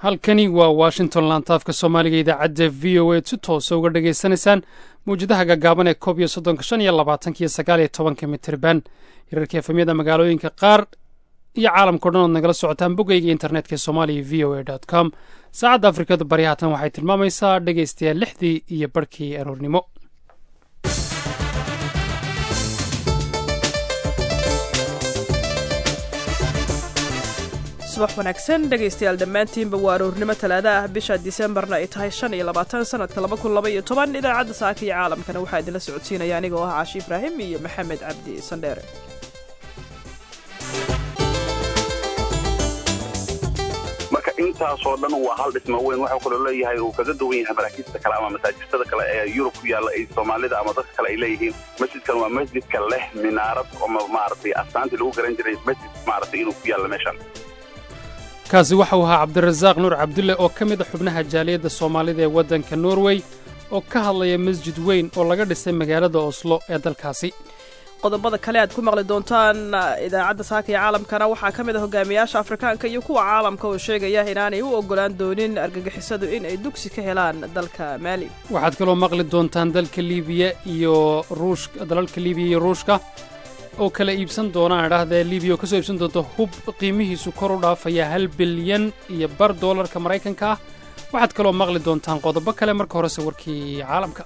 halkani waa washington laantaafka soomaaliga idaacadda v o a si toosa uga dhagaysanaysaan mawjadaha gaagaaban ee koob iyo soddonka shan iyo labaatanka iyo sagaal iyo tobanka mitirban hirarka efamyada magaalooyinka qaar iyo caalamkao dhan ood nagala socotaan boggayga internetka ee somaaliya v o a dot com saacadda afrikada bari haatan waxay tilmaamaysaa dhegaystayaal lixdii iyo barhkii aroornimo subax wanaagsan dhegaystayaal dhammaantiinba waa aroornimo talaada ah bisha disembarna ay tahay shan iyo labaatan sanadka laba kun laba iyo toban idaacadda saaka iyo caalamkana waxaa idinla socodsiinaya aniga oo ah caashi ibraahim iyo maxamed cabdi sandheere marka intaasoo dhan waa hal dhismo weyn waxuu kaloo leeyahay uu kaga duwan yahay maraakiibta kale ama masaajidada kale ee yurub ku yaalla ay soomaalida ama dadka kale ay leeyihiin masjidkan waa masjidka leh minaarad ama maaragtay astaantii lagu garan jiray masjid maaragtay inuu ku yaalla meeshan kaasi waxau ahaa cabdirasaaq nuur cabdulle oo ka mid a xubnaha jaaliyadda soomaalida ee waddanka norway oo ka hadlaya masjid weyn oo laga dhisay magaalada oslo ee dalkaasi qodobada kale aad ku maqli doontaan idaacadda saaka iyo caalamkana waxaa ka mid a hogaamiyaasha afrikaanka iyo kuwa caalamka oo sheegaya inaanay u oggolaan doonin argagixisadu in ay dugsi ka helaan dalka maali waxaad kaloo maqli doontaan dalka liibiya iyo ruushka dalalka liibiya iyo ruushka oo kala iibsan doonaan idhaahdee libiya oo ka soo iibsan doonta hub qiimihiisu kor u dhaafaya hal bilyan iyo bar doolarka maraykanka ah waxaad kaloo maqli doontaan qodobo kale marka horese warkii caalamka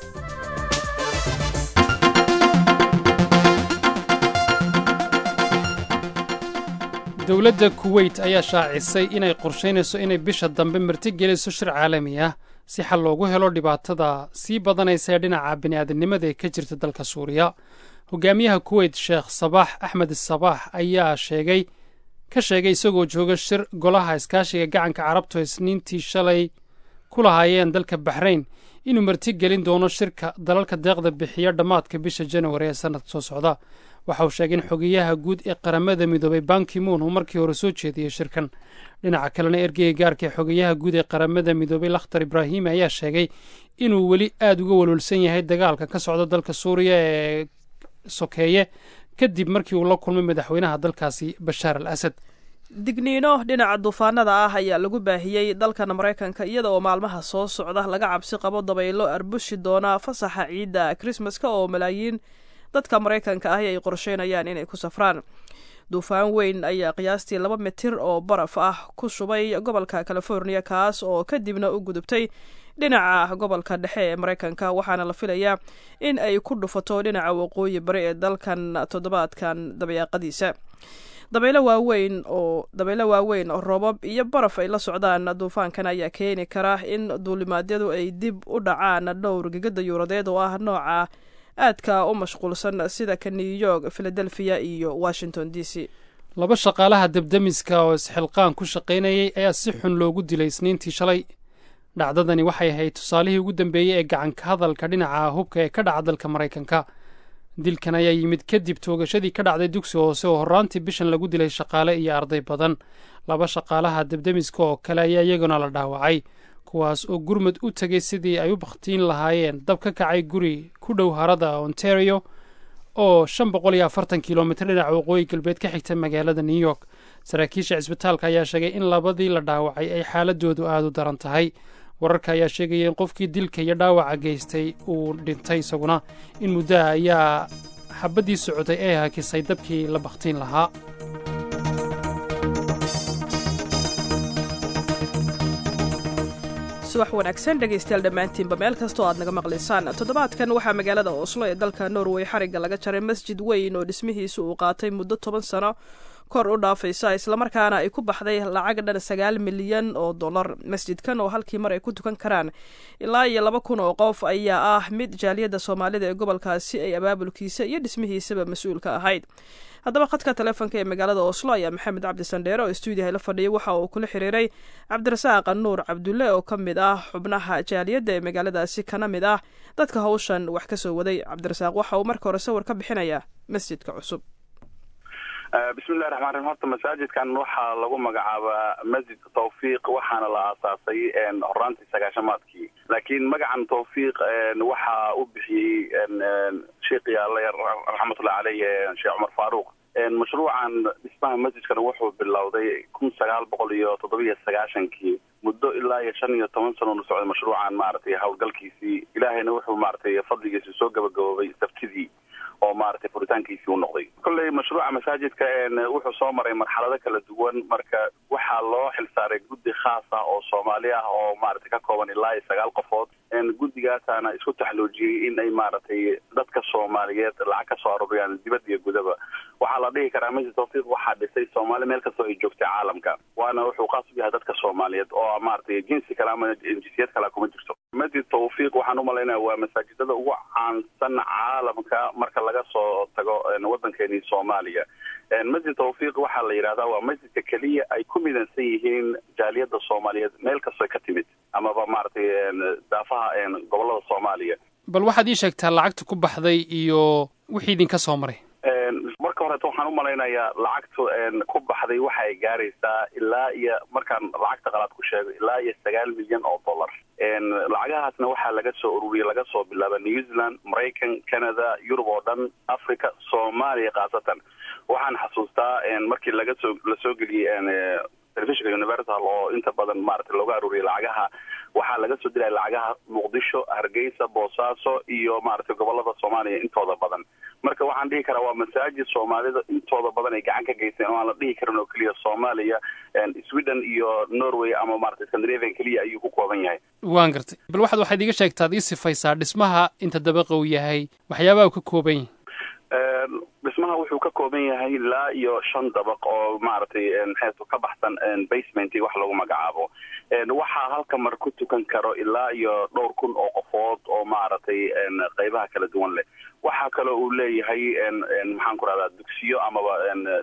dowladda kuweyt ayaa shaacisay inay qorshaynayso inay bisha dambe martigeliso shir caalami ah si xal loogu helo dhibaatada sii badanaysa ee dhinaca bini'aadamnimada ee ka jirta dalka suuriya hogaamiyaha kuweyt sheekh sabaax axmed sabaax ayaa sheegay ka sheegay isagoo jooga shir golaha iskaashiga gacanka carabtu isniintii shalay ku lahaayeen dalka baxrayn inuu martigelin doono shirka dalalka deeqda bixiya dhammaadka bisha januari ee sannadka soo socda waxa uu sheegay in xogeyaha guud ee qaramada midoobay bankimuun uu markii hore soo jeediyey shirkan dhinaca kalena ergeyga gaarka ee xogeyaha guud ee qaramada midoobay lakhtar ibraahimi ayaa sheegay inuu weli aad uga walwalsan yahay dagaalka ka socda dalka suuriya ee sokeeye kadib markii uu la kulmay madaxweynaha dalkaasi bashaar al asad digniino dhinaca duufaanada ah ayaa lagu baahiyey dalkan maraykanka iyada oo maalmaha soo socda laga cabsi qabo dabaylo arbushi doona fasaxa ciidda krismaska oo malaayiin dadka maraykanka ahi ay qorsheynayaan inay ku safraan duufaan weyn ayaa qiyaastii laba mitir oo baraf ah ku shubay gobolka californiya kaas oo kadibna u gudubtay dhinaca gobolka dhexe ee maraykanka waxaana la filayaa in ay ku dhufato dhinaca waqooyi bari ee dalkan toddobaadkan dabayaaqadiisa dabaylo waaweyn oo dabaylo waaweyn oo roobab iyo baraf ay la socdaan duufaankan ayaa keeni kara in duulimaadyadu ay dib u dhacaan dhowr gegada yuuradeed oo ah nooca aadka u mashquulsan sida ka new york philadelphia iyo washington d c laba shaqaalaha debdemiska oo isxilqaan ku shaqaynayay ayaa si xun loogu dilay isniintii shalay dhacdadani waxay ahayd tusaalihii ugu dambeeyey ee gacanka hadalka dhinaca hubka ee ka dhaca dalka maraykanka dilkan ayaa yimid kadib toogashadii ka dhacday dugsi hoose oo horraantii bishan lagu dilay shaqaale iyo arday badan laba shaqaalaha debdemiska oo kale ayaa iyaguna la dhaawacay kuwaas oo gurmud u tegay sidii ay u bakhtiin lahaayeen dab ka kacay guri ku dhow harada ontario oo shan boqol iyo afartan kilomitir dhinaca waqooyi galbeed ka xigta magaalada new york saraakiisha cisbitaalka ayaa sheegay in labadii la dhaawacay ay xaaladoodu aada u daran tahay wararka ayaa sheegaya in qofkii dilka iyo dhaawaca geystay uu dhintay isaguna in muddaha ayaa xabaddii socotay ee hakisay dabkii la bakhtiin lahaa subax wanaagsan dhegaystayaal dhammaantiinba meel kastoo aad naga maqlaysaan toddobaadkan waxaa magaalada oslo ee dalka norway xarigga laga jaray masjid weyn oo dhismihiisu uu qaatay muddo toban sano kor u dhaafaysa islamarkaana ay ku baxday lacag dhan sagaal milyan oo dollar masjidkan oo halkii mar ay ku tukan karaan ilaa iyo laba kun oo qof ayaa ah mid jaaliyadda soomaalida ee gobolkaasi ay abaabulkiisa iyo dhismihiisaba mas-uul ka ahayd haddaba khadka taleefonka ee magaalada oslo ayaa maxamed cabdi sandheere oo stuudiyaha la fadhiyay waxa uu kula xiriiray cabdirasaaq nuur cabdulle oo ka mid ah xubnaha jaaliyadda ee magaaladaasi kana mid ah dadka hawshan wax ka soo waday cabdirasaaq waxa uu marka hore sawir ka bixinayaa masjidka cusub bismillahi raxmaan raxiim horta masaajidkan waxaa lagu magacaabaa masjidka tawfiiq waxaana la aasaasay horaantii sagaashamaadkii laakiin magacan tawfiiq waxaa u bixiyey sheikh yaale raxmatullahi caleyh sheekh cumar faaruuq mashruucan dhismaha masjidkana wuxuu bilowday kun sagaal boqol iyo toddobiyo sagaashankii muddo ilaa iyo shan iyo toban sanoonu socday mashruucan maaragtay howlgalkiisii ilaahayna wuxuu maaragtay fadligiisi soo gabagaboobay sabtidii oo maaragtay furitaankiisii u noqday kolley mashruuca masaajidka wuxuu soo maray marxalado kala duwan marka waxaa loo xilsaaray guddi khaas ah oo soomaali ah oo maaragtay ka kooban ilaa iyo sagaal qofood guddigaasaana isku taxloojiyey in ay maaragtay dadka soomaaliyeed lacag ka soo aruuriyaan dibad iyo gudaba waxaa la dhihi karaa masjid tawfiiq waxaa dhisay soomaali meel kastoo ay joogtay caalamka waana wuxuu khaas u yahay dadka soomaaliyeed oo maaragtay jinsi kale ama jinsiyad kale kuma jirto masjid tawfiiq waxaan umalaynaya waa masaajidada ugu caansan caalamka marka laga soo tago waddankeeni soomaaliya masjid tawfiiq waxaa la yidhahdaa waa masjidka keliya ay ku midaysan yihiin jaaliyadda soomaaliyeed meel kastoo ka timid amaba maaragtay daafaha gobolada soomaaliya bal waxaad ii sheegtaa lacagta ku baxday iyo wixii idinka soo maray marka horeeto waxaan u malaynayaa lacagtu ku baxday waxa ay gaaraysaa ilaa iyo markaan lacagta qalaad ku sheego ilaa iyo sagaal milyan oo dollar lacagahaasna waxaa laga soo ururiyay laga soo bilaaba new zealand maraykan canada yurub oo dhan africa soomaaliya khaasatan waxaan xasuustaa markii laga soo lasoo geliyey telefishinka universal oo inta badan maaragtay looga aruuriyay lacagaha waxaa laga soo diraya lacagaha muqdisho hargeysa boosaaso iyo maaragtay gobolada soomaaliya intooda badan marka waxaan dhihi karaa waa masaajid soomaalida intooda badan ay gacan ka geysteen oo aan la dhihi karin oo keliya soomaaliya sweden iyo norway ama maratay scandinavian keliya ayuu ku kooban yahay waan gartay bal waxaad waxaad iiga sheegtaa ad ii sifaysaa dhismaha inta dabaqa uu yahay waxyaabaha uu ka kooban yahay dhismaha wuxuu ka kooban yahay ilaa iyo shan dabaq oo maaragtay maxaytu ka baxsan basement wax lagu magacaabo waxaa halka mar ku tukan karo ilaa iyo dhowr kun oo qofood oo maaragtay qeybaha kala duwan leh waxaa kaloo uu leeyahay maxaan ku rahdaa dugsiyo amaba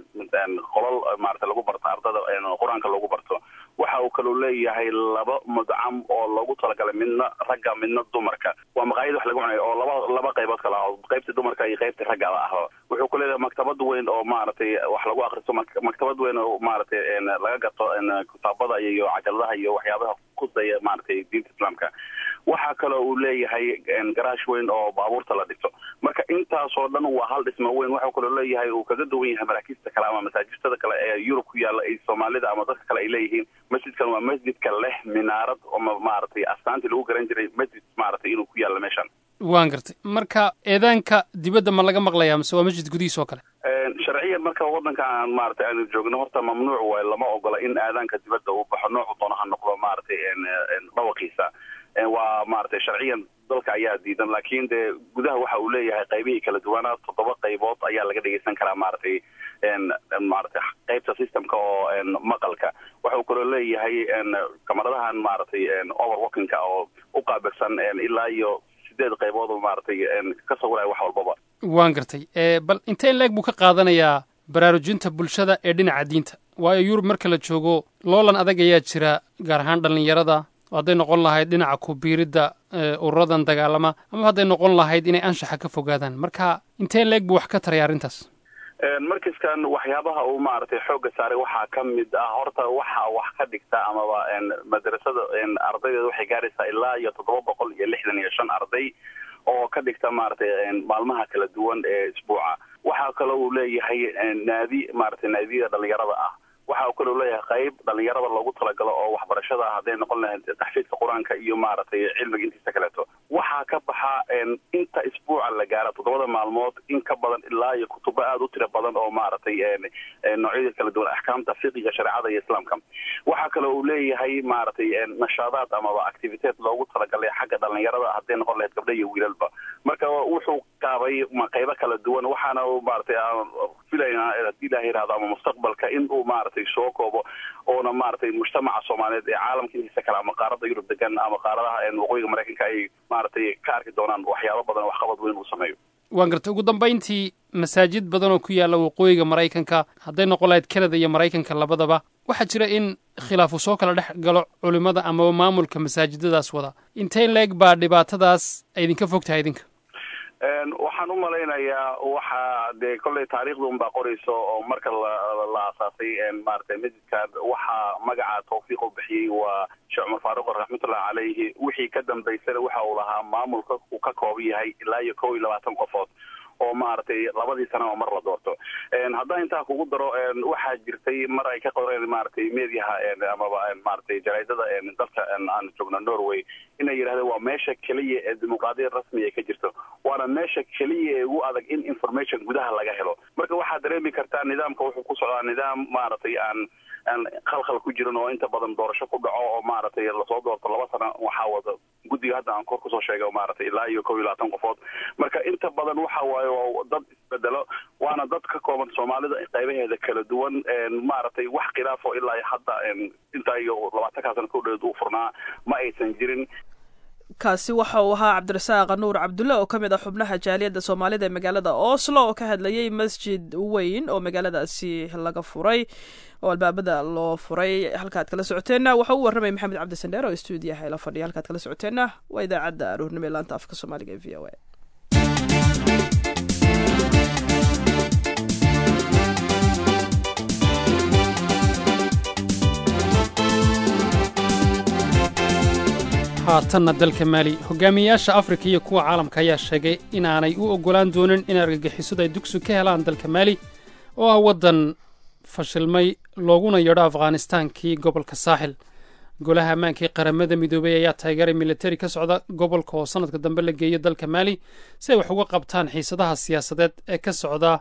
qolol maarata lagu barto ardada qur-aanka lagu barto waxa uu kaloo leeyahay laba mudcam oo loogu talagalay midna ragga midna dumarka waa maqaayad wax lagu cunayo oo laba laba qaybood kala ah qaybta dumarka iyo qaybta ragga ah wuxuu ku leeyahay maktabad weyn oo maaragtay wax lagu akristo maktabad weyn oo maaragtay laga gato kitaabada iyo cajaladaha iyo waxyaabaha kusaya maaragtay diinta islaamka waxaa kaloo uu leeyahay garaash weyn oo baabuurta la dhigto marka intaasoo dhan waa hal dhismo weyn waxuu kaloo leeyahay uu kaga duwan yahay maraakiista kale ama masaajidada kale ee yurub ku yaalla ay soomaalida ama dadka kale ay leeyihiin masjidkan waa masjidka leh minaarad ama maaragtay astaantii lagu garan jiray masjid maaragtay inuu ku yaalla meeshan waan gartay marka eedaanka dibadda ma laga maqlayaa mise waa masjid gudihiis oo kale sharciyan marka waddanka aan maaragtay aanu joogno horta mamnuuc waay lama ogola in aadaanka dibadda uu baxo noocu doono ha noqdo maaragtay dhawaqiisa waa maaragtay sharciyan dalka ayaa diidan laakiin dee gudaha waxa uu leeyahay qaybihii kala duwanaa toddoba qaybood ayaa laga dhegeysan karaa maaragtay maaragtay qaybta systemka oo maqalka waxau kaloo leeyahay kamaradahan maaragtay overworkingka oo u qaabilsan ilaa iyo sideed qaybood oo maaragtay ka sawiraya wax walbaba waan gartay bal intee leeg buu ka qaadanayaa baraarujinta bulshada ee dhinaca diinta waayo yurub marka la joogo loolan adag ayaa jira gaar ahaan dhallinyarada hadday noqon lahayd dhinaca kubiiridda ururadan dagaalama ama hadday noqon lahayd inay anshaxa ka fogaadaan marka intee leeg buu wax ka taraya arrintaas markaskan waxyaabaha uu maaragtay xoogga saaray waxaa ka mid ah horta waxaa wax ka dhigta amaba madrasada ardaydeeda waxay gaaraysaa ilaa iyo toddoba boqol iyo lixdan iyo shan arday oo ka dhigta maaragtay maalmaha kala duwan ee isbuuca waxaa kaloo uu leeyahay naadi maaragtay naadiyada dhalinyarada ah waxa uu kaloo leeyahay qayb dhalinyarada loogu talagalo oo waxbarashada ah hadday noqon lahayd taxfiidka qur-aanka iyo maaragtay cilmiga intiisa kaleeto waxaa ka baxa inta isbuuca la gaara toddobada maalmood in ka badan ilaa iyo kutubo aada u tiro badan oo maaragtay noocyada kala duwan axkaamta fiqiga shareecada iyo islaamka waxaa kaloo uu leeyahay maaragtay nashaadaad amaba activiteed loogu talagalay xagga dhalinyarada hadday noqon lahayd gabdha iyo wiilalba marka wuxuu qaabay qaybo kala duwan waxaana maaragtay filaynaa hadii ilaha yihahdo ama mustaqbalka in uu maaragtay soo koobo oona maaragtay mujtamaca soomaaliyeed ee caalamka intiisa kale ama qaarada yurub degan ama qaaradaha waqooyiga maraykanka ay maaragtay ka arki doonaan waxyaabo badan oo waxqabad weyn uu sameeyo waan gartay ugu dambayntii masaajid badan oo ku yaalla waqooyiga maraykanka hadday noqon lahayd canada iyo maraykanka labadaba waxaa jira in khilaafu soo kala dhex galo culimmada amaba maamulka masaajidadaas wada intee leeg baa dhibaatadaas idinka fog tahay idinka waxaan u malaynayaa waxa dee kolley taariikhda unbaa qorayso oo marka la aasaasay maaragtay masjidkan waxaa magaca tawfiiq u bixiyey waa sheekh cumar faaruq raxmatullahi caleyhi wixii ka dambaysana waxa uu lahaa maamulka uu ka kooban yahay ilaa iyo kow iyo labaatan qofood oo maaragtay labadii sana oo mar la doorto haddaan intaa kugu daro waxaa jirtay mar ay ka qoreen maaragtay mediaha amaba maaragtay jaraidada dalka aan joogno norway inay yidhahdeen waa meesha keliya ee dimuqraadiyad rasmi ay ka jirto waana meesha keliya ee ugu adag in information gudaha laga helo marka waxaad dareemi kartaa nidaamka wuxuu ku socdaa nidaam maaragtay aan aan khalkhal ku jirin oo inta badan doorasho ku dhaco oo maaragtay lasoo doorto laba sana waxaa wada guddiga hadda aan kor kusoo sheegay maaragtay ilaa iyo kow iyo labaatan qofood marka inta badan waxa waaye waa dad isbedelo waana dad ka kooban soomaalida qaybaheeda kala duwan maaragtay wax khilaafo ilaa hadda intaa iyo labaatankaa sana ku dheed uu furnaa ma aysan jirin kaasi waxa uu ahaa cabdirasaaq nuur cabdulle oo ka mid ah xubnaha jaaliyadda soomaalida ee magaalada oslo oo ka hadlayay masjid weyn oo magaaladaasi laga furay oo albaabada loo furay halkaad kala socoteenna waxa uu warramay maxamed cabdi sandheer oo stuudiyaha ila fadhiya halkaad kala socoteenna waa idaacadda aroornimo ee laanta afka soomaaliga ee v o a haatanna dalka maali hogaamiyeyaasha afrika iyo kuwa caalamka ayaa sheegay inaanay u oggolaan doonin in argagixisadu ay dugsi ka helaan dalka maali oo ah waddan fashilmay looguna yadho afghanistaankii gobolka saaxil golaha ammaankii qaramada midoobey ayaa taageeray militari ka socda gobolka oo sannadka dambe la geeyo dalka maali si ay wax uga qabtaan xiisadaha siyaasadeed ee ka socda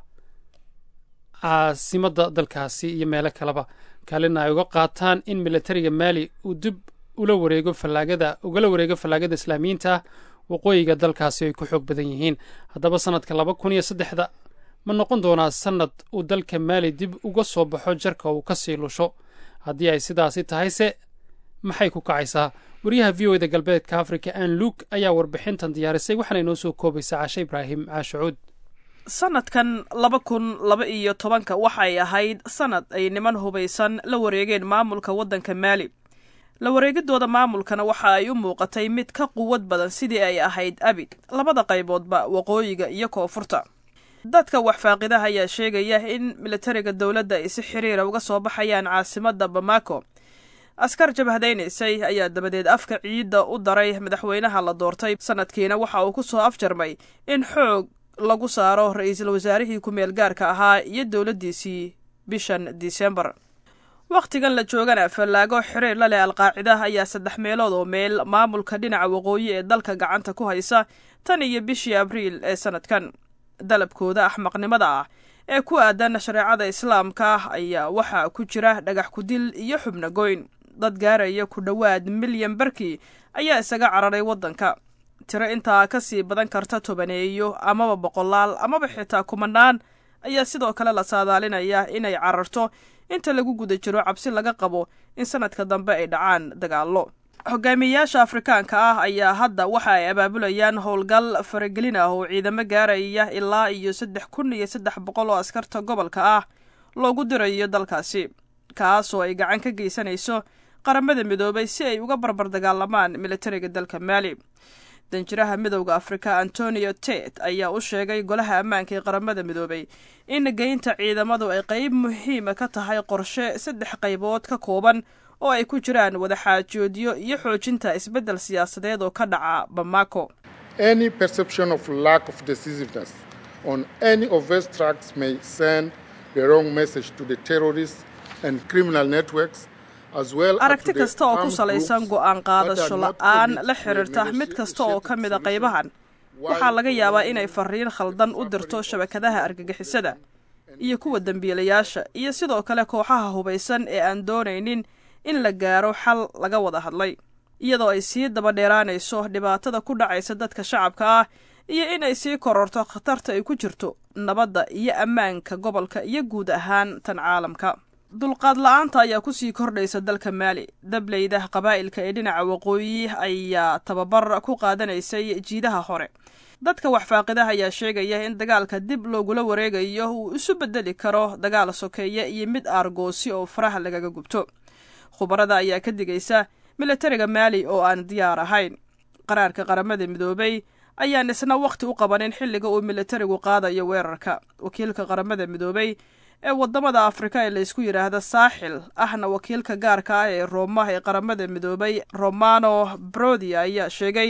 caasimadda dalkaasi iyo meelo kaleba kaalina ay uga qaataan in militariga maali uu dib ula wareego fallaagada ugala wareego fallaagada islaamiyiinta ah waqooyiga dalkaasi ay ku xoog badan yihiin haddaba sannadka laba kun iyo saddexda ma noqon doonaa sannad uu dalka maali dib uga soo baxo jarka uu ka sii lusho haddii ay sidaasi tahayse maxay ku kacaysaa wariyaha v o eda galbeedka africa an luuk ayaa warbixintan diyaarisay waxaana inoo soo koobaysaa cashe ibraahim caashacuud sanadkan laba kun laba iyo tobanka waxay ahayd sanad ay niman hubaysan la wareegeen maamulka waddanka maali la wareegidooda maamulkana waxa ay u muuqatay mid ka quwad badan sidii ay ahayd abid labada qayboodba waqooyiga iyo koonfurta dadka waxfaaqidaha ayaa sheegaya in militariga dowladda ay si xiriira uga soo baxayaan caasimadda bamako askar jabhadaynaysay ayaa dabadeed afka ciidda u daray madaxweynaha la doortay sanadkiina waxa uu ku soo afjarmay in xoog lagu saaro ra-iisul wasaarihii ku-meel gaarka ahaa iyo dowladdiisii bishan disembar wakhtigan la joogana fallaago xiriir la leh alqaacida ayaa saddex meelood oo meel maamulka dhinaca waqooyi ee dalka gacanta ku haysa tan iyo bishii abriil ee sanadkan dalabkooda axmaqnimada ah ee ku aadan shareecada islaamka ah ayaa waxaa ku jira dhagax kudil iyo xubno goyn dad gaaraya ku dhowaad milyan barkii ayaa isaga cararay waddanka tiro intaa ka sii badan karta tobaneeyo amaba boqolaal amaba xitaa kumanaan ayaa sidoo kale la saadaalinaya inay cararto inta lagu guda jiro cabsi laga qabo in sanadka dambe ay dhacaan dagaallo hogaamiyeyaasha afrikaanka ah ayaa hadda waxa ay abaabulayaan howlgal faragelin ah oo ciidamo gaaraya ilaa iyo saddex kun iyo saddex boqol oo askarta gobolka ah loogu dirayo dalkaasi kaasoo ay gacan ka geysanayso qaramada midoobay si ay uga barbar dagaalamaan militariga dalka maali danjiraha midowda afrika antonio tet ayaa u sheegay golaha ammaanka ee qaramada midoobay in geynta ciidamadu ay qeyb muhiima ka tahay qorshe saddex qaybood ka kooban oo ay ku jiraan wadaxaajoodyo iyo xoojinta isbeddel siyaasadeed oo ka dhaca bamako any perception of lack of decisiveness on any of these tracks may send the wrong message to the terrorists and criminal networks aragti kasta oo ku salaysan go'aan qaadasho la-aan la xiriirta mid kasta oo ka mida qaybahan waxaa laga yaabaa inay fariin khaldan u dirto shabakadaha argagixisada iyo kuwa dembiilayaasha iyo sidoo kale kooxaha hubaysan ee aan doonaynin in la gaaro xal laga wada hadlay iyadoo ay sii daba dheeraanayso dhibaatada ku dhacaysa dadka shacabka ah iyo in ay sii kororto khatarta ay ku jirto nabadda iyo ammaanka gobolka iyo guud ahaan tan caalamka dulqaad la-aanta ayaa kusii kordhaysa dalka maali dableyda qabaa'ilka ee dhinaca waqooyi ayaa tababar ku qaadanaysay jiidaha hore dadka waxfaaqidaha ayaa sheegaya in dagaalka dib loogula wareegayo uu isu bedeli karo dagaal sokeeye iyo mid aargoosi oo faraha lagaga gubto khubarada ayaa ka digaysa militariga maali oo aan diyaar ahayn qaraarka qaramada midoobay ayaan isna wakhti u qabanin xilliga uu militarigu qaadayo weerarka wakiilka qaramada midoobay ee wadamada afrika ee laysku yidhaahda saaxil ahna wakiilka gaarka ah ee rooma ee qaramada midoobay romano brodi ayaa sheegay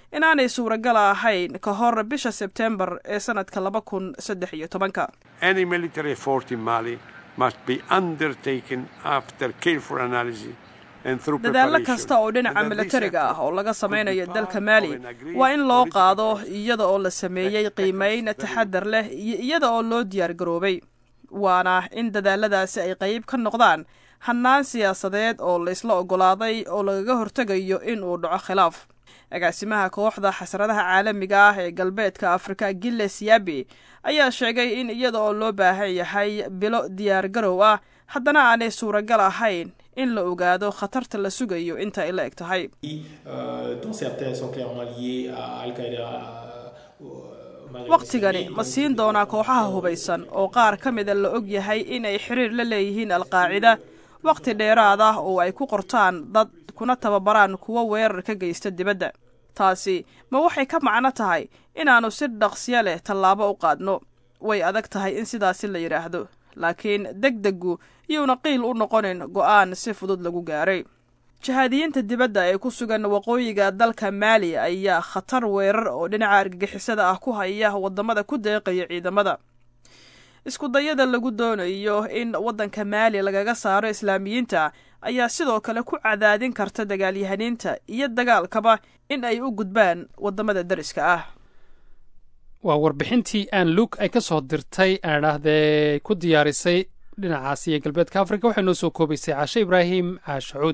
inaanay suuragal ahayn ka hor bisha sebtembar ee sanadka laba kun saddex iyo tobanka dadaallo kasta oo dhinaca milatariga ah oo laga samaynayo dalka maali waa in loo qaado iyada oo la sameeyey qiimayn taxadar leh iyo iyada oo loo diyaar garoobay waana in dadaaladaasi ay qayb ka noqdaan hannaan siyaasadeed oo la isla oggolaaday oo lagaga hortegayo in uu dhaco khilaaf agaasimaha kooxda xasradaha caalamiga ah ee galbeedka afrika gilles yabi ayaa sheegay in iyada oo loo baahan yahay bilo diyaar garow ah haddana aanay suuragal ahayn in la ogaado khatarta la sugayo inta ay la eg tahay wakhtigani ma siin doonaa kooxaha hubaysan oo qaar ka mida la og yahay in ay xiriir la leeyihiin alqaacida wakhti dheeraad ah oo ay ku qortaan dad kuna tababaraan kuwo weerar ka geysta dibadda taasi ma waxay ka macno tahay inaannu si dhaqsyo leh tallaabo u qaadno way adag tahay in sidaasi la yidhaahdo laakiin deg deggu iyuuna qiil u noqonin go'aan si fudud lagu gaaray jihaadiyiinta dibadda ee ku sugan waqooyiga dalka maali ayaa khatar weerar oo dhinaca argagixisada ah ku haya waddamada ku deeqaya ciidamada iskudayada lagu doonayo in waddanka maali lagaga saaro islaamiyiinta ayaa sidoo kale ku cadaadin karta dagaalyahaniinta iyo dagaalkaba in ay u gudbaan waddamada dariska ah waa warbixintii aan luuk ay ka soo dirtay aan idhaahdee ku diyaarisay dhinacaasi iyo galbeedka afrika waxay noo soo koobaysay caashe ibraahim caashacuud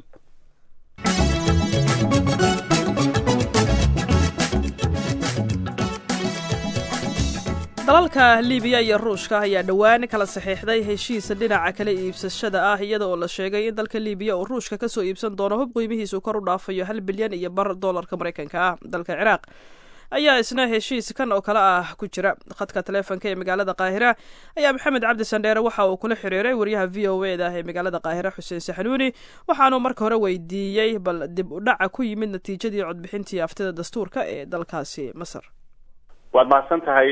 dalalka libiya iyo ruushka ayaa dhowaan kala saxiixday heshiisa dhinaca kala iibsashada ah iyada oo la sheegay in dalka libiya uu ruushka ka soo iibsan doono hub qiimihiisu kor u dhaafayo hal bilyan iyo bar dollarka maraykanka ah dalka ciraaq ayaa isna heshiis kan oo kale ah ku jira khadka taleefonka ee magaalada qaahira ayaa maxamed cabdi sandheere waxa uu kula xiriiray wariyaha v o e da ee magaalada qaahira xuseen saxanuuni waxaanuu marka hore weydiiyey bal dib u dhaca ku yimid natiijadii codbixintii aftida dastuurka ee dalkaasi masar waad mahadsan tahay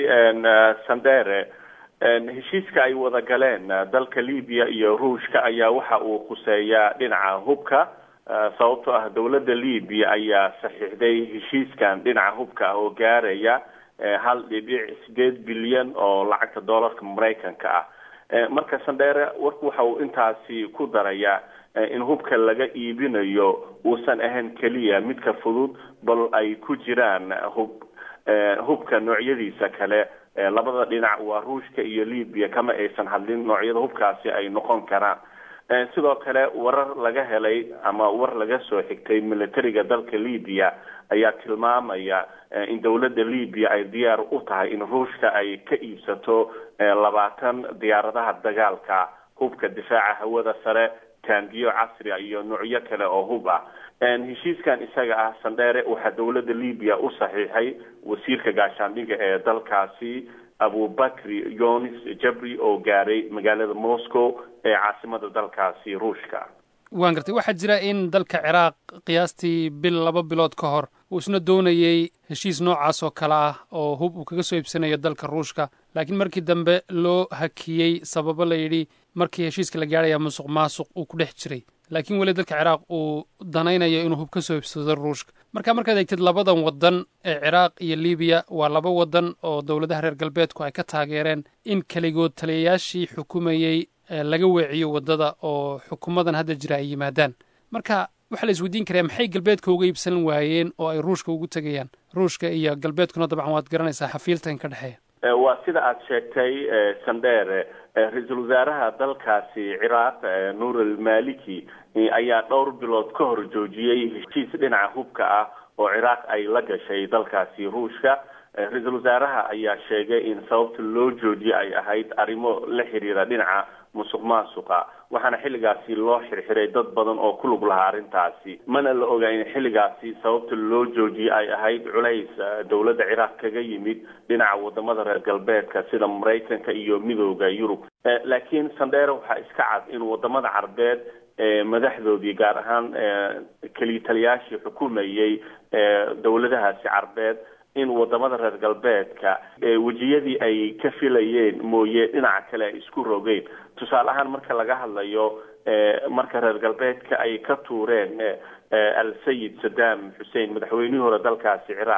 sandere heshiiska ay wada galeen dalka libiya iyo ruushka ayaa waxa uu khuseeyaa dhinaca hubka sababtoo ah dowladda libiya ayaa saxiixday heshiiskan dhinaca hubka ah oo gaaraya hal dhibic sideed bilyan oo lacagta doolarka maraykanka ah marka sandheere warku waxa uu intaasi ku darayaa in hubka laga iibinayo uusan ahayn keliya midka fudud bal ay ku jiraan hub hubka noocyadiisa kale labada dhinac waa ruushka iyo libiya kama aysan hadlin noocyada hubkaasi ay noqon karaan sidoo kale warar laga helay ama war laga soo xigtay militariga dalka libiya ayaa tilmaamaya in dowladda libiya ay diyaar u tahay in ruushka ay ka iibsato labaatan diyaaradaha dagaalka hubka difaaca hawada sare taangiyo casria iyo noocyo kale oo hub ah heshiiskan isaga ah sandheere waxaa dowladda libiya u saxiixay wasiirka gaashaandhiga ee dalkaasi abubakri yonis jabri oo gaaray magaalada moscow ee caasimada dalkaasi ruushka waan gartay waxaa jira in dalka ciraaq qiyaastii bil laba bilood ka hor uu isna doonayey heshiis noocaas oo kale ah oo hub uu kaga soo iibsanayo dalka ruushka laakiin markii dambe loo hakiyey sababo la yidhi markii heshiiska la gaadhaya musuq maasuq uu ku dhex jiray laakiin weli dalka ciraaq uu danaynayo inuu hub ka soo iibsado ruushka marka markaad eegtid labadan waddan ee ciraaq iyo libiya waa laba waddan oo dowladaha reer galbeedku ay ka taageereen in keligood taliyayaashii xukumayey laga weeciyo waddada oo xukuumadan hadda jira ay yimaadaan marka waxaa la isweydiin karaa maxay galbeedka uga iibsan waayeen oo ay ruushka ugu tegayaan ruushka iyo galbeedkuna dabcan waad garanaysaa xafiiltan ka dhexeeya waa sida aada sheegtay sandheere ra-iisul wasaaraha dalkaasi ciraaq nuur almaliki ayaa dhowr bilood ka hor joojiyey heshiis dhinaca hubka ah oo ciraaq ay la gashay dalkaasi ruushka ra-iisul wasaaraha ayaa sheegay in sababta loo joojiyey ay ahayd arrimo la xiriira dhinaca musuq maasuqa waxaana xilligaasi loo xirxiray dad badan oo ku lug lahaa arrintaasi mana la oga in xilligaasi sababta loo joojiyey ay ahayd culays dowladda ciraaq kaga yimid dhinaca wadamada reer galbeedka sida maraykanka iyo midooda yurub laakiin sandheere waxaa iska cad in wadamada carbeed madaxdoodii gaar ahaan kelitaliyaashii xukumayey dowladahaasi carbeed in wadamada reer galbeedka wejiyadii ay ka filayeen mooye dhinaca kale ay isku rogeen tusaale ahaan marka laga hadlayo marka reer galbeedka ay ka tuureen al sayid saddam xussein madaxweynihii hore dalkaasi ciraaq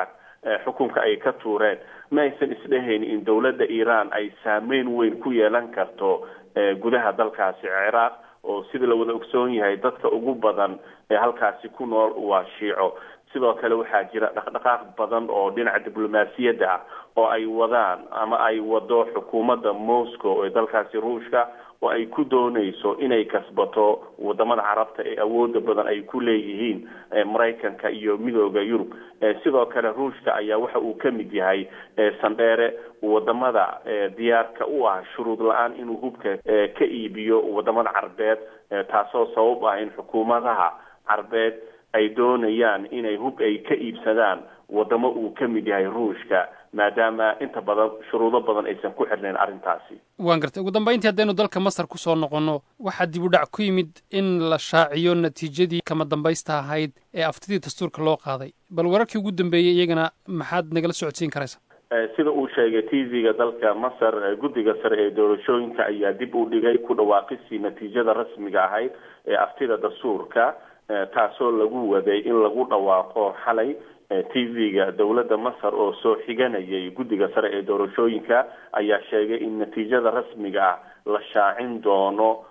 xukunka ay ka tuureen ma aysan isdhehayn in dowladda iiraan ay saameyn weyn ku yeelan karto gudaha dalkaasi ciraaq oo sida la wada ogsoon yahay dadka ugu badan ee halkaasi ku nool waa shiico sidoo kale waxaa jira dhaqdhaqaaq badan oo dhinaca diblomaasiyadda ah oo ay wadaan ama ay wado xukuumadda moscow ee dalkaasi ruushka oo ay ku doonayso inay kasbato wadamada carabta ee awooda badan ay ku leeyihiin maraykanka iyo midooda yurub sidoo kale ruushka ayaa waxa uu ka mid yahay sandheere wadamada diyaarka u ah shuruud la-aan inuu hubka ka iibiyo wadamada carbeed taasoo sabab ah in xukuumadaha carbeed ay doonayaan inay hub ay ka iibsadaan wadamo uu ka mid yahay ruushka maadaama inta badan shuruudo badan aysan ku xirnayn arrintaasi waan gartay ugu dambayntii haddaynu dalka masar ku soo noqonno waxaa dib u dhac ku yimid in la shaaciyo natiijadii kama dambaysta ahayd ee aftidii dastuurka loo qaaday bal wararkii ugu dambeeyey iyagana maxaad nagala socodsiin karaysa sida uu sheegay t v-ga dalka masar guddiga sare ee doorashooyinka ayaa dib u dhigay ku dhawaaqisii natiijada rasmiga ahayd ee aftida dastuurka taasoo lagu waday in lagu dhawaaqo xalay t v-ga dowladda masar oo soo xiganayay guddiga sare ee doorashooyinka ayaa sheegay in natiijada rasmiga ah la shaacin doono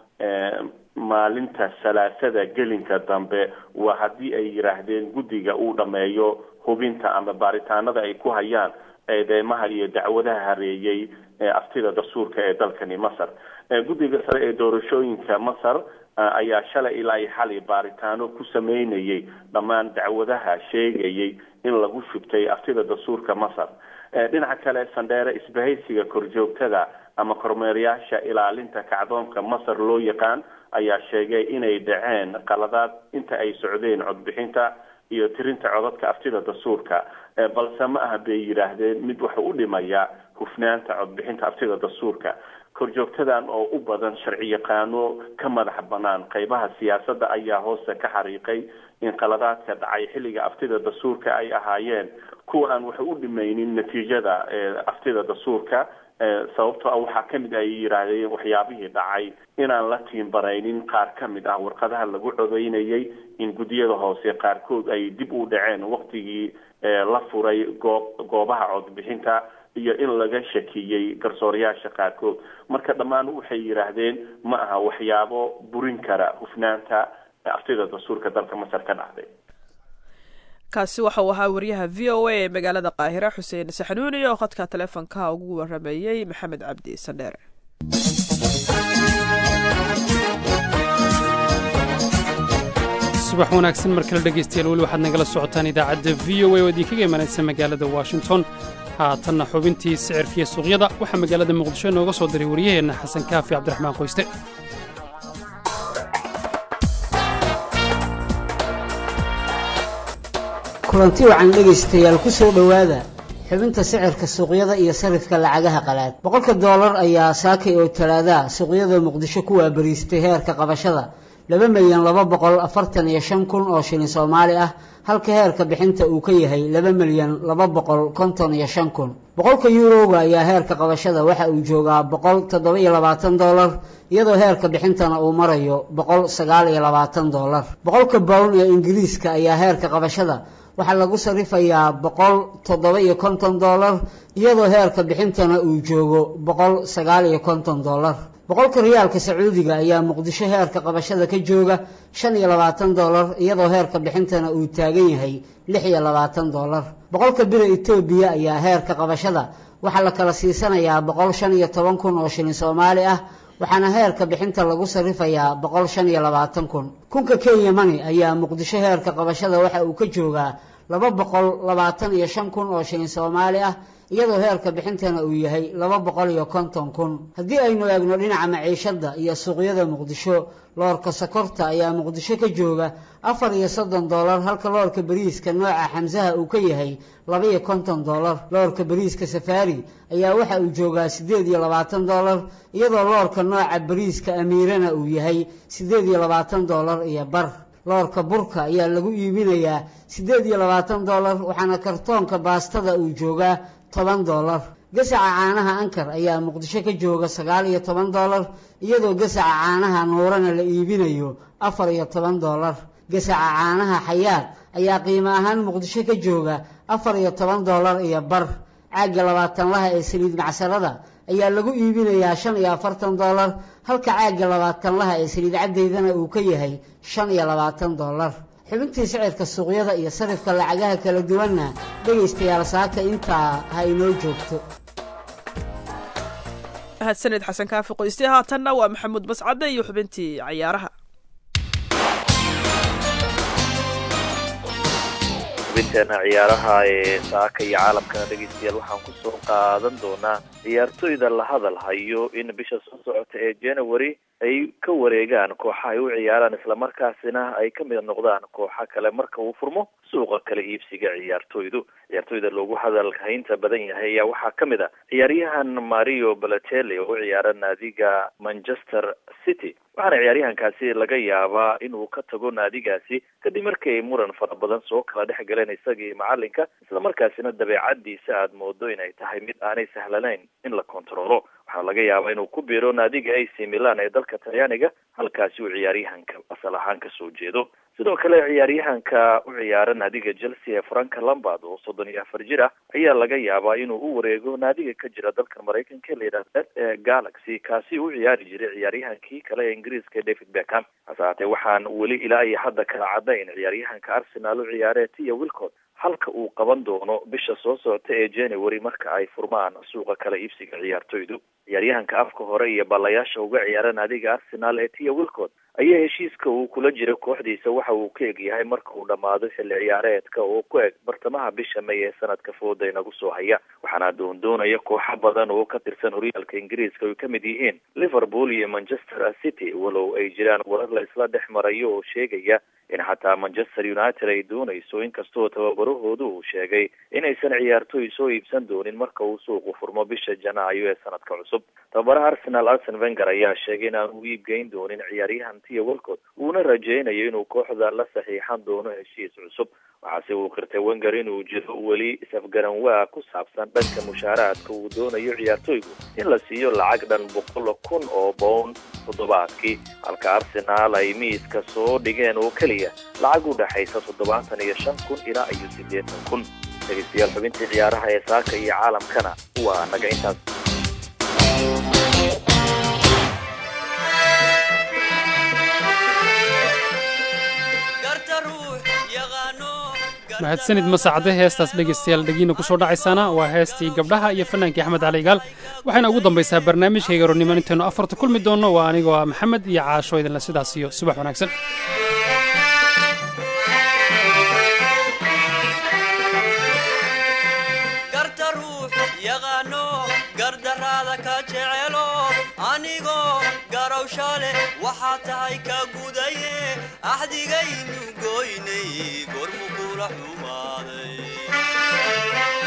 maalinta salaasada gelinka dambe waa haddii ay yidhaahdeen guddiga uu dhameeyo hubinta ama baaritaanada ay ku hayaan eedeymaha iyo dacwadaha hareeyey aftida dastuurka ee dalkani masar guddiga sare ee doorashooyinka masar ayaa shalay ilaa iyo xalay baaritaano ku sameynayay dhammaan dacwadaha sheegayay in lagu shubtay aftida dastuurka masar dhinaca kale sandheere isbahaysiga korjoogtada ama kormeerayaasha ilaalinta kacdoonka masar loo yaqaan ayaa sheegay inay dhaceen qaladaad inta ay socdeen codbixinta iyo tirinta codadka aftida dastuurka balse ma aha bay yidhaahdeen mid waxa u dhimaya hufnaanta codbixinta aftida dastuurka korjoogtadan oo u badan sharci yaqaano ka madax banaan qeybaha siyaasadda ayaa hoose ka xariiqay in qaladaadka dhacay xilliga aftida dastuurka ay ahaayeen kuwa aan waxa u dhimaynin natiijada aftida dastuurka sababtoo ah waxaa kamid ay yidhaahdeen waxyaabihii dhacay inaan la tiimbaraynin qaar ka mid ah warqadaha lagu codeynayay in guddiyada hoose qaarkood ay dib u dhaceen waktigii la furay goob goobaha codbixinta iyo in laga shakiyey garsoorayaasha qaarkood marka dhammaan waxay yidhaahdeen ma aha waxyaabo burin kara hufnaanta aftida dastuurka dalka masar ka dhacday kaasi waxa uu ahaa wariyaha v o a ee magaalada qaahira xuseen saxnuuni oo khadka taleefonka ugu warameeyey maxamed cabdi sandheere subax wanaagsan mar kale dhegaystayaal weli waxaad nagala socotaan idaacadda v o a oo idinkaga imanaysa magaalada washington haatanna xubintii sicirkiiyo suuqyada waxaa magaalada muqdisho inooga soo diray waryaheenna xasan kaafi cabdiraxmaan qoyste kulanti wacan dhegaystayaal ku soo dhowaada xubinta sicirka suuqyada iyo sarifka lacagaha qalaad boqolka doolar ayaa saakay oo talaadaha suuqyada muqdisho ku waabariistay heerka qabashada laba milyan laba boqol afartan iyo shan kun oo shilin soomaali ah halka heerka bixinta uu ka yahay laba milyan laba boqol konton iyo shan kun boqolka yuuroga ayaa heerka qabashada waxa uu joogaa boqol toddoba iyo labaatan doolar iyadoo heerka bixintana uu marayo boqol sagaal iyo labaatan doolar boqolka bown ee ingiriiska ayaa heerka qabashada waxaa lagu sarifayaa boqol toddoba iyo konton doolar iyadoo heerka bixintana uu joogo boqol sagaal iyo konton doolar boqolka riyaalka sacuudiga ayaa muqdisho heerka qabashada ka jooga shan iyo labaatan doolar iyadoo heerka bixintana uu taagan yahay lix iyo labaatan doolar boqolka bira etoobiya ayaa heerka qabashada waxaa la kala siisanayaa boqol shan iyo toban kun oo shilin soomaali ah waxaana heerka bixinta lagu sarifayaa boqol shan iyo labaatan kun kunka kenya mani ayaa muqdisho heerka qabashada waxa uu ka joogaa laba boqol labaatan iyo shan kun oo shilin soomaali ah iyadoo heerka bixintana uu yahay laba boqol iyo konton kun haddii aynu eegno dhinaca maciishadda iyo suuqyada muqdisho loorka sokorta ayaa muqdisho ka jooga afar iyo soddon doolar halka loorka bariiska nooca xamsaha uu ka yahay laba iyo konton doolar loorka bariiska safaari ayaa waxa uu joogaa siddeed iyo labaatan doolar iyadoo loorka nooca bariiska amiirana uu yahay siddeed iyo labaatan doolar iyo bar loorka burka ayaa lagu iibinayaa siddeed iyo labaatan doolar waxaana kartoonka baastada uu joogaa toban doolar gasaca caanaha ankar ayaa muqdisho ka jooga sagaal iyo toban doolar iyadoo gasaca caanaha nuurana la iibinayo afar iyo toban doolar gasaca caanaha xayaad ayaa qiimo ahaan muqdisho ka jooga afar iyo toban dollar iyo bar caagga labaatanlaha ee saliid macsarada ayaa lagu iibinayaa shan iyo afartan dollar halka caagga labaatanlaha ee saliid caddeydana uu ka yahay shan iyo labaatan dollar xubintii sicirka suuqyada iyo sarifka lacagaha kala duwanna dhegaystayaal saaka intaa ha inoo joogto mahadsaned xasan kaafi qoyste haatanna waa maxamuud bascadde iyo xubintii cayaaraha xubinteena ciyaaraha ee saaka iyo caalamkana dhegeystayaal waxaan kusoo qaadan doonaa ciyaartoyda la hadal hayo in bisha soo socota ee january ay ka wareegaan kooxa ay u ciyaaraan islamarkaasina ay ka mid noqdaan kooxa kale marka uu furmo suuqa kala iibsiga ciyaartoydu ciyaartoyda loogu hadalhaynta badan yahay ayaa waxaa ka mid a ciyaaryahan mario balatelli oo u ciyaara naadiga manchester city waxaana ciyaaryahankaasi laga yaabaa inuu ka tago naadigaasi kadib markii ay muran fara badan soo kala dhex galeen isagii macalinka islamarkaasina dabeecadiisa aada moodo inay tahay mid aanay sahlanayn in la kontaroolo waxaa laga yaabaa inuu ku biiro naadiga ac milan ee dalka talyaaniga halkaasi uu ciyaaryahanka asal ahaan kasoo jeedo sidoo kale ciyaaryahanka u ciyaara naadiga chelsea ee franka lambard oo soddon iyo afar jir ah ayaa laga yaabaa inuu u wareego naadiga ka jira dalka maraykanka la yidhahda ee galaxy kaasi u ciyaari jiray ciyaaryahankii kale ee ingiriiska david beckham hase haatee waxaan weli ilaa iyo hadda kala cadayn ciyaaryahanka arsenal u ciyaaree tia wilcot halka uu qaban doono bisha soo socota ee january marka ay furmaan suuqa kala iibsiga ciyaartoydu ciyaaryahanka afka hore iyo ballayaasha uga ciyaara naadiga arsenal ee tia wilcot ayaa heshiiska uu kula jiro kooxdiisa waxa uu ka eg yahay marka uu dhammaado xilli ciyaareedka oo ku eg bartamaha bisha may ee sanadka fooda inagu soo haya waxaana doondoonaya kooxo badan oo ka tirsan horyaalka ingiriiska ay ka mid yihiin liverpool iyo manchester city walow ay jiraan warar la isla dhex marayo oo sheegaya in xataa manchester united ay doonayso inkastoo tababarahoodu uu sheegay inaysan ciyaartoy soo iibsan doonin marka uu suuqu furmo bisha janaayo ee sanadka cusub tababaraha arsenal arsen venger ayaa sheegay in aan u iibgeyn doonin ciyaaryahan tia walcott uuna rajaynayo inuu kooxda la saxiixan doono heshiis cusub waxaase uu qirtay wenger inuu jiro weli is-afgaran waa ku saabsan dhanka mushaaraadka uu doonayo ciyaartoygu in la siiyo lacag dhan boqol kun oo bown toddobaadkii halka arsenaal ay miiska soo dhigeen oo keliya lacag u dhexaysa toddobaatan iyo shan kun ilaa iyo siddeetan kun dhegeystayaal xubintii ciyaaraha ee saaka iyo caalamkana waa naga intaas mahadsanid masacade heestaas dhegaystayaal dhegiina ku soo dhacaysaana waa heestii gabdhaha iyo fannaankii axmed cali igaal waxayna ugu dambaysaa barnaamijkayga rornimo intaynu afarta kulmi doonno waa anigoo ah maxamed iyo caasho idinle sidaas iyo subax wanaagsan waxaa tahay ka gudaye axdigaynu goynay gormu kula xumaaday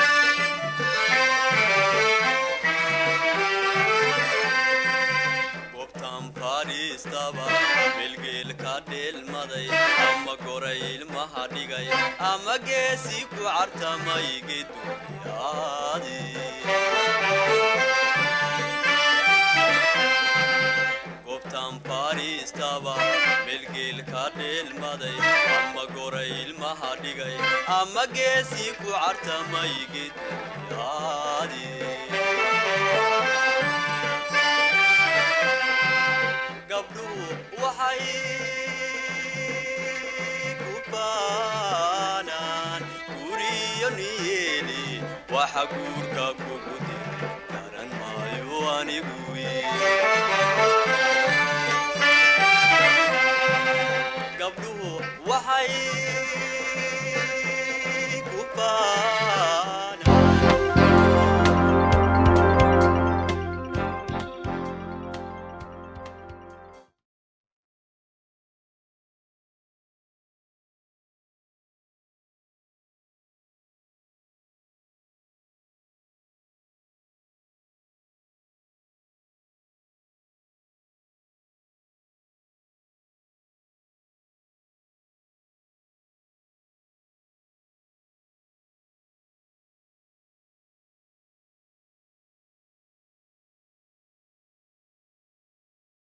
gobtan fadhiistaba bilgeel ka dheelmaday ama goray ilmaha dhigay ama geesi ku cartamay geduyaadi fadhiistaba melgeel ka dheelmaday ama goray ilmaha dhigay ama geesii ku cartamay geduyaadi gabdhuhu waxay ku baanaan guriyo niyeeli waxa guurka kugu dir garan maayo anigu